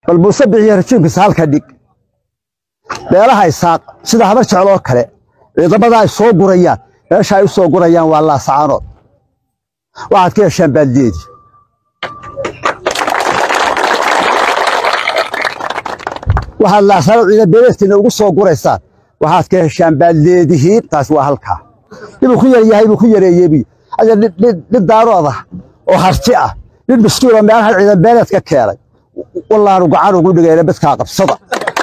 bal muuse bixiyo rajiimkiisa halka dhig beelaha isaaq sida habar jecloo kale ciidamada ay soo gurayaan meesha ay u soo gurayaan waa laasacaanood waxaad ka heshaan baadleedii waxaad laasaanood ciidan beeleedkiina ugu soo guraysaan waxaad ka heshaan baadleedihiin taas waa halkaa ninuu ku yar yahay buu ku yareeyebi ade nin daarood ah oo harti ah nin miskiinoo meelaha ciidan beeleed ka keenay wallaanu gacan ugu dhigayna midkaa qabsada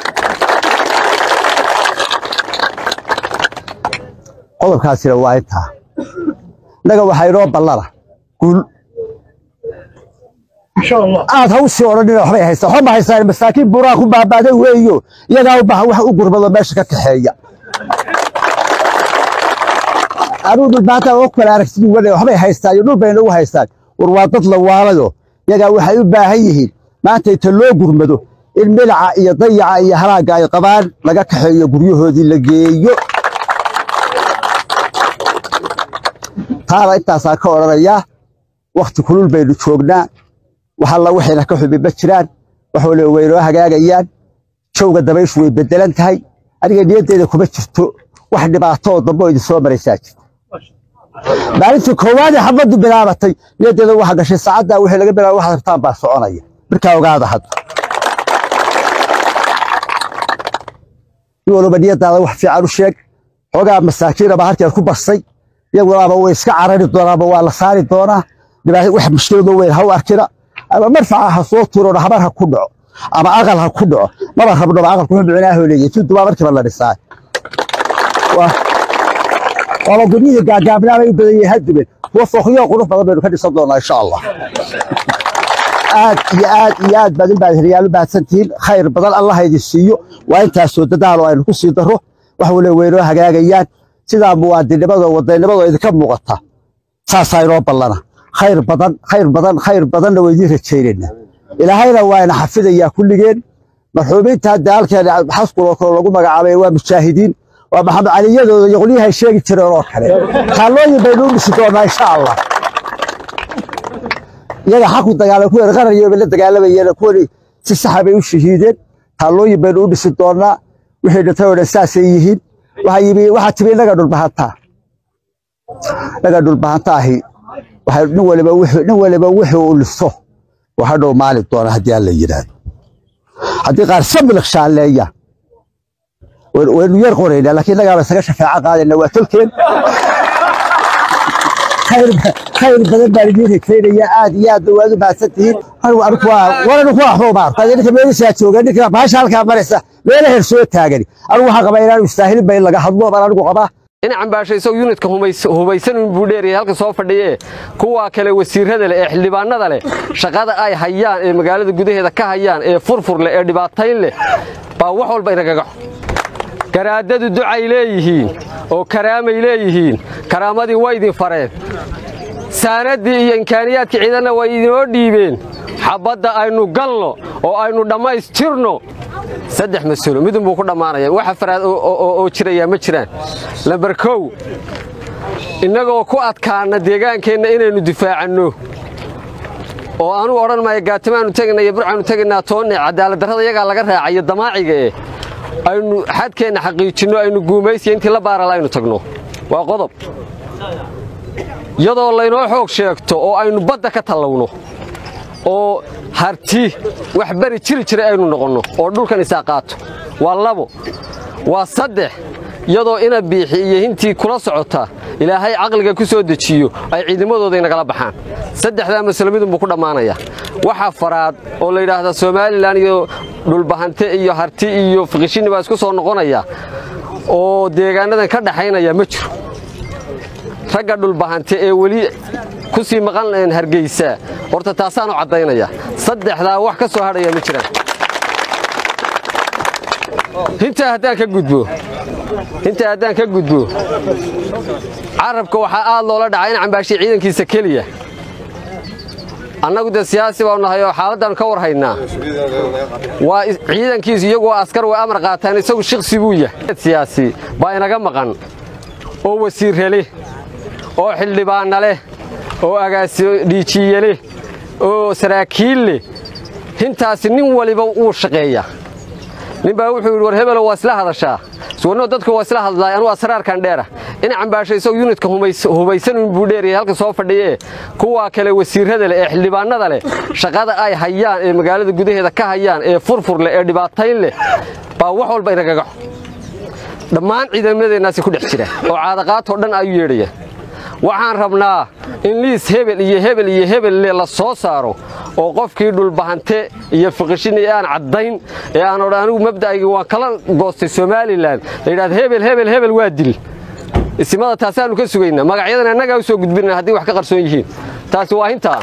qodobkaasina waa intaa innaga waxaa inoo ballana guul aad ha u sii odhanina waxbay haystaan waxba ma haystaan masaakiin buuraha ku baabaaday weeyo iyagaa u baahan wax u gurmado meesha ka kaxeeya anuu dhulbaanta oo kale aragtid wane waxbay haystaan iyo dhul bay nagu haystaan war waa dad la waalayo iyagaa waxay u baahan yihiin maanta inta loo gurmado in milica iyo dayaca iyo halaagga ay qabaan laga kaxeeyo guryahoodii la geeyo taana intaasaa ka odhanayaa wakhti kulul baynu joognaa wax alla waxayna ka xubi ma jiraan wax waliba waynoo hagaagayaan jawga dabayshu way beddelan tahay aniga niyaddeeda kuma jirto wax dhibaato oo dambe oo idin soo maraysaa jirta maalintii koowaadee xabaddu bilaabatay niyaddeeda waxa gashay saacaddaa wixii laga bilaaba waxaad rabtaan baa soconaya markaa ogaada hadda nin waliba niyaddaada wax fiican u sheeg xoogaa masaakiinaba halkeed ku barsay iyagunaaba way iska carari doonaaba waa la saari doonaa wax mushkiladoo weyn ha u arkina ama marfaca ha soo tuurona habar ha ku dhaco ama aqal ha ku dhaco maba rabnoba aqalku wuxuu micnaaho leeyahay tudubaa markiiba la dhisaa waaba guryihii gaagaabnaa bay u badan yihiin hadduben kuwa foqyo qurux badan baynu ka dhisan doonaa insha allah aad iyo aad iyo aad baad in baad heryaal u baahsantihiin khayr badan allah idin siiyo waa intaasoo dadaalo aynu ku sii darro wax waliba weynoo hagaagayaan sidaa muwaadinimada wadannimada idinka muuqata saasaa inoo ballana khayr badan khayr badan khayr badanna waa idiin rajaynaynaa ilaahayna waa ina xafidayaa kulligeen marxuumiinta hadda halkeen xaskuloo kale lagu magacaabay waa mujaahidiin waa maxamed caliyadooda iyo qolyahay sheegi jireen oo kale taallooyin baynu u dhisi doonaa insha allah iyaga xaqu dagaalay kuwa qaranayo bay la dagaalamayeen kuwani si saxa bay u shahiideen taallooyin baynu u dhisi doonaa wixii dhintay oo dhan saasay yihiin waxaa yimi waxaa timi inaga dhulbahantaa inaga dhulbahanta ahi waxay nin waliba wixii nin waliba wixii uu liso waxa dhow maali doona haddii aan la yidhaahdo haddii qaar samilk shaalleeya waynu yar qoraynaa laakiin innagaaba isaga shafeeco qaadayna waa tolkeen khayr badan baan idiin rajaynayaa aad iyo aad waad u mahadsan tihiin waranu ku waxba uma arko ninka meelishaa jooga ninka baasha halkaa maraysa meela heer soo taagani anigu waxaan qabaa inaanu istaahilin ba in laga hadlo baan anigu qabaa in cambaasho isagoo yunitka hubaysan buu dheerayay halka soo fadhiye kuwa kale wasiirada leh ee xildhibaanada leh shaqada ay hayaan ee magaalada gudaheeda ka hayaan ee furfur leh ee dhibaatayn leh baa wax walba inagaga garaadadu ducay leeyihiin oo karaamay leeyihiin karaamadii way idin fareen saanaddii iyo imkaaniyaadkii ciidanna way idinoo dhiibeen xabbadda aynu galno oo aynu dhammaystirno saddex mas-ulo midunbuu ku dhammaanaya waxa faraad oo jirayaa ma jiraan lambar kow innagoo ku adkaana deegaankeenna inaynu difaacanno oo anugu odhan maayo gaatimaannu tegaynaa iyo burcaannu tegaynaa toonne cadaaladdarrada iyagaa laga raacayo damaaciga eh aynu xadkeenna xaqiijinno aynu guumaysiya intii la baarala aynu tagno waa qodob iyadoo laynoo xoog sheegto oo aynu badda ka tallawno oo harti wax bari jiri jiray aynu noqonno oo dhulkan isaa qaato waa labo waa saddex iyadoo ina biixi iyo hintii kula socota ilaahay caqliga ku soo dejiyo ay ciidamadooda inagala baxaan saddexdaa masalo midunbuu ku dhammaanaya waxa faraad oo la yidhaahda somalilan iyo dhulbahante iyo harti iyo fiqishini baa isku soo noqonaya oo deegaanadan ka dhaxaynaya ma jiro ragga dhulbahante ee weli ku sii maqan hargeysa horta taasaanu caddaynaya saddexdaa wax ka soo hadhaya ma jiraan intaa haddaan ka gudbo intaa haddaan ka gudbo carabka waxaa aad loola dhacaa in cambaashiya ciidankiisa keliya annagu dee siyaasi baanu nahay oo xaaladdaannu ka war haynaa waa ciidankiisu iyaguo askar way amar qaataan isagu shiksi buu yahay siyaasi baa inaga maqan oo wasiirre leh oo xildhibaanna leh oo agaasimo dhiijiye leh oo saraakiil leh hintaasi nin waliba wuu shaqeeyaa nin baa wuxuu yidhi war hebelo waa isla hadashaa suwanno dadku waa isla hadlaay anuu asraarkan dheera in cambaasho isagoo yunitka hubaysanuun buu dheeriyay halka soo fadhiyee kuwaa kale wasiirrada leh ee xildhibaannada leh shaqada ay hayaan ee magaalada gudaheeda ka hayaan ee furfur leh ee dhibaatayn leh baa wax walba inagagaxo dhammaan ciidamadeennaasi ku dhex jira oo caadaqaatoo dhan ayuu yeedhaya waxaan rabnaa in liis hebel iyo hebel iyo hebelle la soo saaro oo qofkii dhulbahante iyo fiqishin ee aan caddayn ee aan odhan anigu mabda'ayga waan kala goostay somalilan la yidhahda hebel hebel hebel waa dil isimada taasaannu ka sugaynaa magacyadan annagaa u soo gudbinana haddii wax ka qarsoon yihiin taasi waa hintaa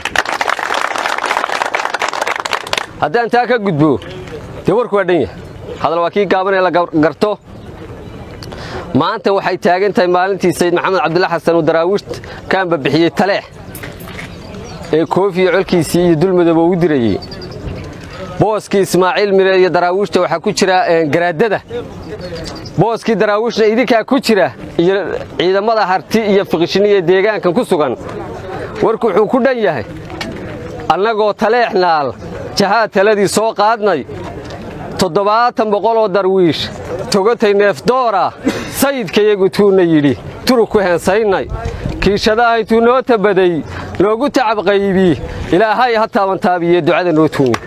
haddaan taa ka gudbo dee warku waa dhan yahay hadal waa kii gaaban ee la garto maanta waxay taagan tahay maalintii sayid maxamed cabdilla xasan uu daraawiisht kaanba bixiyey taleex ee koofiya colkiisii iyo dulmadooba ugu dirayey booskii ismaaciil mire iyo daraawiishta waxaa ku jira garaadada booskii daraawiishna idinkaa ku jira iyo ciidamada harti iyo fiqishiniya deegaankan ku sugan warku wuxuu ku dhan yahay annagoo taleex naal jahaad taladii soo qaadnay toddobaatan boqoloo darwiish togatay neefdoora sayidkayagu tuuna yidhi turug ku heensaynay kiishadaha intuu noo tabaday noogu tacab qaybi ilaahay ha taabantaabiye ducada noo tuunya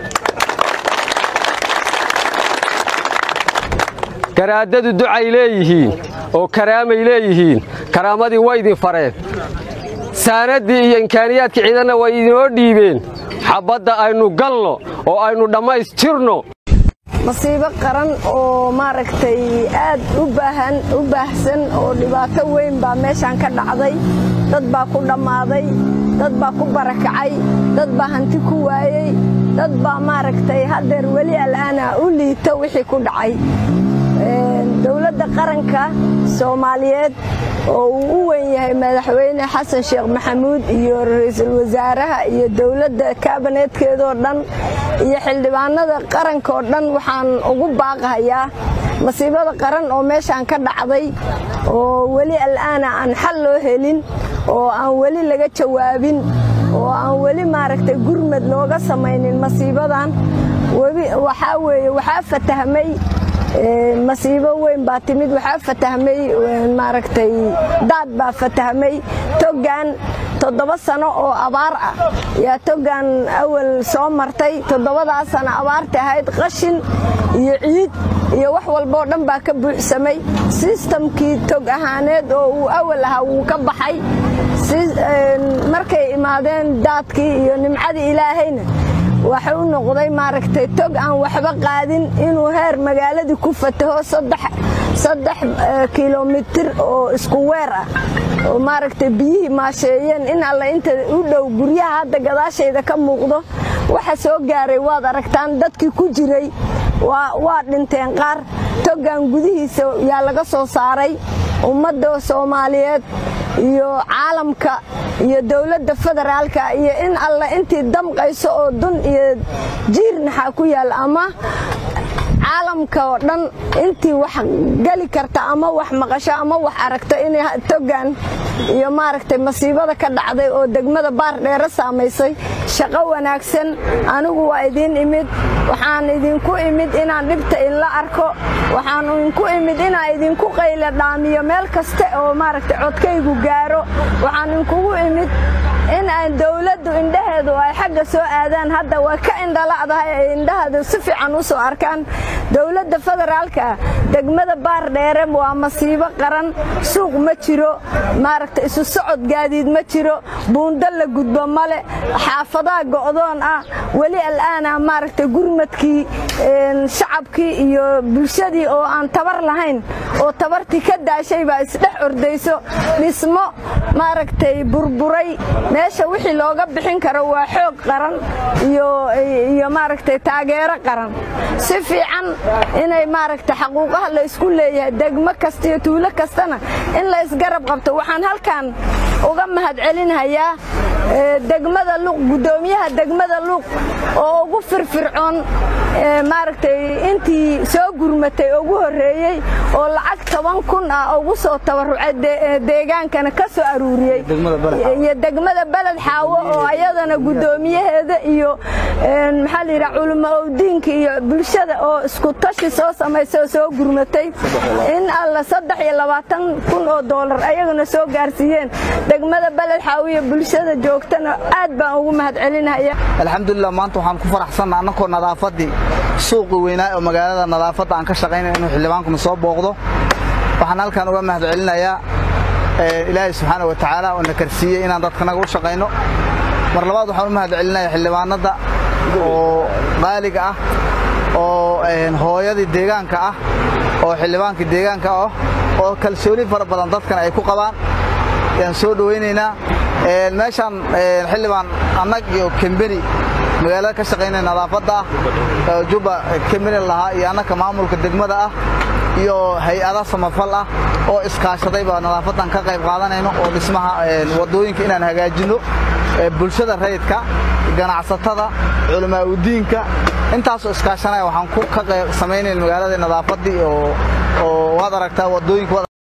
garaadadu ducay leeyihiin oo karaamay leeyihiin karaamadii way idin fareen saanaddii iyo imkaaniyaadkii ciidanna way idinoo dhiibeen xabbadda aynu galno oo aynu dhammaystirno masiibo qaran oo maaragtay aad u baahan u baahsan oo dhibaato weyn baa meeshaan ka dhacday dad baa ku dhammaaday dad baa ku barakacay dad baa hanti ku waayey dad baa maaragtay haddeer weli al'aana u liito wixii ku dhacay dowladda qaranka soomaaliyeed oo uu u weyn yahay madaxweyne xasan sheekh maxamuud iyo ra'iisul wasaaraha iyo dowladda kaabaneedkeedoo dhan iyo xildhibaanada qarankaoo dhan waxaan ugu baaqahayaa masiibada qaran oo meeshaan ka dhacday oo weli al'aana aan xal loo helin oo aan weli laga jawaabin oo aan weli maaragtay gurmad looga samaynin masiibadan waxaa weeye waxaa fatahmay masiibo weyn baa timid waxaa fatahmay maaragtay daad baa fatahmay togan toddoba sano oo abaar ah yaa togan awal soo martay toddobadaas sano abaarta ahayd qashin iyo ciid iyo wax walboo dhan baa ka buuxsamay sistamkii tog ahaaneed oo uu awal ahaa wuu ka baxay markay imaadeen daadkii iyo nimcadii ilaahayna waxa u noqday maaragtay tog aan waxba qaadin inuu heer magaaladii ku fataho saddex kilomitir oo isku weer ah oo maaragtay biyihii maasheeyeen in alle inta u dhow guryaha hadda gadaashayda ka muuqdo waxa soo gaaray waad aragtaan dadkii ku jiray waa dhinteen qaar togan gudihiisa yaa laga soo saaray ummadda soomaaliyeed iyo caalamka iyo dowladda federaalka iyo in alle intii damqayso oo dun iyo jiirnaxaa ku yaal ama caalamka oo dhan intii wax geli karta ama wax maqasho ama wax aragto inay togan iyo maaragtay masiibada ka dhacday oo degmada baar dheere saamaysay shaqo wanaagsan anigu waa idiin imid waxaan idinku imid inaan dhibta inla arko waxaan idinku imid inaan idinku qayla dhaamiyo meel kaste oo maaragtay codkaygu gaaro waxaan idinkugu imid in aan dowladdu indhaheedu ay xagga soo aadaan hadda waa ka indhala'dahay ay indhaheedu si fiican u soo arkaan dowladda federaalka degmada baar dheere waa masiibo qaran suuq ma jiro maaragta isu socod gaadiid ma jiro buundo la gudbo male xaafadaha go'doon ah weli al'aana maaragta gurmadkii shacabkii iyo bulshadii oo aan tabar lahayn oo tabartii ka daashay baa isdhex ordayso dhismo maaragtay burburay meesha wixii looga bixin karo waa xoog qaran iyo maaragtay taageero qaran si fiican inay maaragta xaquuqaha la isku leeyahay degmo kasta iyo tuulo kastana in la isgarab qabto waxaan halkan uga mahadcelinayaa degmada luuq guddoomiyaha degmada luuq oo ugu firfircoon maaragtay intii soo gurmatay ugu horreeyey oo lacag toban kun ah ugu soo tabarucay deegaankana ka soo aruuriyey iyo degmada beled xaawo oo ayadana guddoomiyaheeda iyo maxaa la yidhaha culimo owdiinka iyo bulshada oo isku tashi soo samaysay oo soo gurmatay in alla saddex iyo labaatan kun oo doolar ayagana soo gaarsiiyeen degmada beled xaawo iyo bulshada joogtana aad baan ugu mahadcelinaya alxamdulilah maanta waxaan ku faraxsanna annakoo nadaafaddii suuqi weynaa oo magaalada nadaafadda aan ka shaqaynaya inuu xildhibaankuna soo booqdo waxaan halkan uga mahadcelinayaa ilaahay subxaana wa tacaala oo na karsiiyey inaan dadkanaga u shaqayno mar labaad waxaan u mahadcelinayaa xildhibaanadda oo qaaliga ah oo hooyadii deegaanka ah oo xildhibaankii deegaanka ah oo kalsooni fara badan dadkana ay ku qabaan ayaan soo dhowaynaynaa meeshaan xildhibaan annag iyo kembeni magaalada ka shaqaynaya nadaafadda ah jubba kembeni lahaa iyo annaka maamulka degmada ah iyo hay-ada samafal ah oo iskaashaday baa nadaafadan ka qayb qaadanayno oo dhismaha wadooyinka inaan hagaajinno bulshada rayidka ganacsatada culamaa udiinka intaasoo iskaashanaya waxaan ku ka qayb samaynayna magaalada nadaafaddii oo waad aragtaa wadooyinka